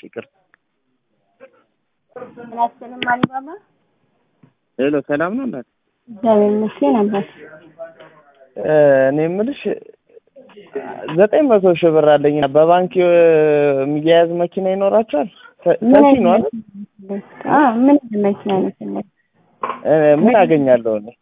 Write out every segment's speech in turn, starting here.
ይቅርታ። ምናስልም አሊባባ ሄሎ ሰላም ነው እናት? እግዚአብሔር ይመስገን አባት። እኔ የምልሽ ዘጠኝ መቶ ሺህ ብር አለኝ በባንክ የሚያያዝ መኪና ይኖራቸዋል? ሰፊ ነው አይደል? አዎ ምን አይነት መኪና ነው የፈለግህ? እ ምን አገኛለሁ እኔ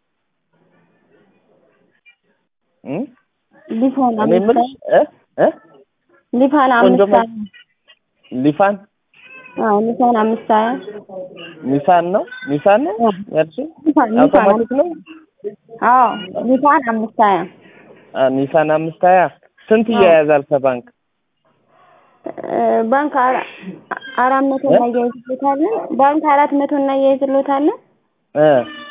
እ ሊፋን እኔ የምልሽ እ እ ሊፋን ቆንጆ አምስት ሀያ ሊፋን አዎ ሊፋን አምስት ሀያ ኒሳን ነው ኒሳን ነው ያልሽኝ? ሊፋን ሊፋን አውቶማቲክ ነው? አዎ ሊፋን አምስት ሀያ አ ኒሳን አምስት ሀያ ስንት እያያዛል ከባንክ? እ ባንክ አራ- አራት መቶ እናያይዝሎታለን። ባንክ አራት መቶ እናያይዝሎታለን። እ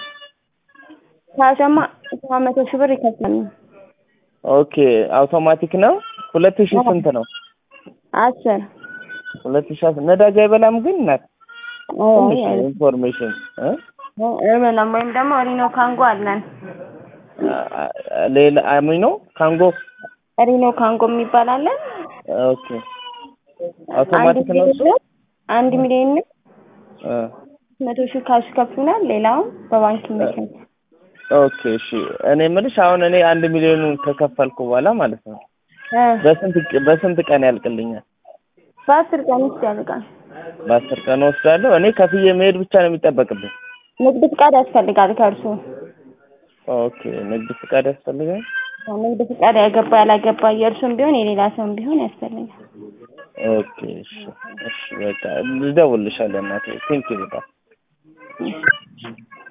ካሸማ ሰባት መቶ ሺህ ብር ይከፍላሉ። ኦኬ አውቶማቲክ ነው። ሁለት ሺህ ስንት ነው? አስር ሁለት ሺህ አስር ነዳጅ አይበላም ግን እናት ትንሽ አይ ኢንፎርሜሽን እ አይበላም። ወይም ደግሞ ሪኖ ካንጎ አለን። አ- አ- ሌላ አሚኖ ካንጎ ሪኖ ካንጎ የሚባል አለን። ኦኬ አውቶማቲክ ነው እሱ? አንድ ሚሊዮን ነው። እ መቶ ሺህ ካሽ ከፍሉናል። ሌላውን በባንክ ይመቻል። ኦኬ እሺ እኔ የምልሽ አሁን እኔ አንድ ሚሊዮኑን ከከፈልኩ በኋላ ማለት ነው እ በስንት በስንት ቀን ያልቅልኛል? በአስር ቀን ውስጥ ያልቃል። በአስር ቀን ወስዳለሁ። እኔ ከፍዬ መሄድ ብቻ ነው የሚጠበቅብኝ። ንግድ ፍቃድ ያስፈልጋል ከእርሱ ኦኬ ንግድ ፍቃድ ያስፈልጋል? ንግድ ፍቃድ ያገባ ያላገባ የእርሱም ቢሆን የሌላ ሰውም ቢሆን ያስፈልጋል። ኦኬ እሺ እሺ በቃ ልደውልልሻለሁ እናቴ ቴንኪው በጣም